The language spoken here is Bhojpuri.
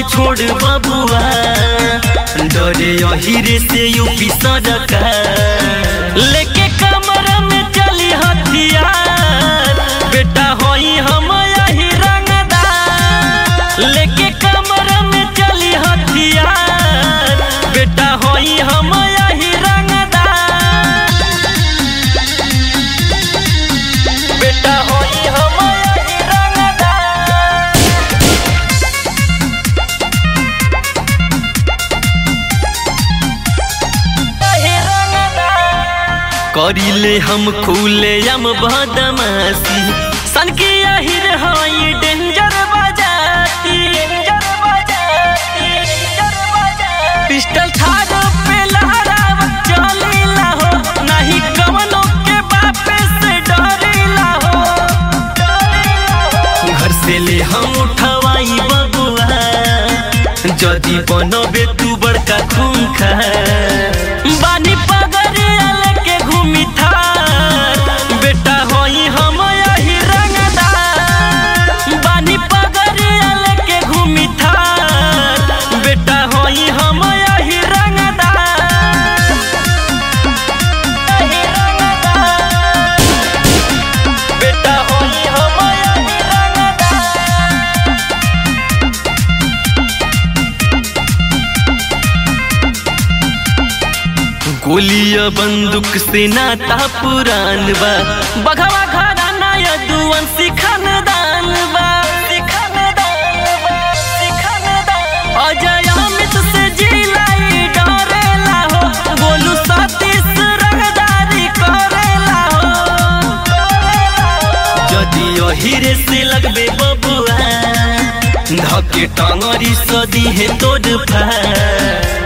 छोड़ बबुआ डरे अहिरे से यूपी सरकार लेके कमर में चली हथियार बेटा होई हम यही रंगदार लेके कमर में चली हथियार बेटा होई हम यही रंगदार बेटा होई हम यही रंगदार यही रंगदार करिले हम खुले हम बदमाशी सन की अहिर हई डेंजर बजाती डेंजर बजाती डेंजर बजाती पिस्टल छाड़ पे लहराव चलीला हो नहीं कवनो के बापे से डरीला हो घर से ले हम उठवाई बबुआ जदी बनबे तू बड़का खूंखा बानी पगड़िया लेके घूमी थार बेटा होई हम यही रंगदार बानी पगड़िया लेके घूमी थार बेटा होई हम यही रंगदार यही रंगदार बेटा होई हम यही रंगदार गोलिया बंदूक से नाता पुरान बा बघवा घराना यदुवन सिखनदान बा सिखनदान बा सिखनदान अजय अमित से जिलाई डरेला हो गोलू सतीश रंगदारी करेला हो जदि अहिरे से लगबे बबुआ धके टंगरी सदी है तोड़ फार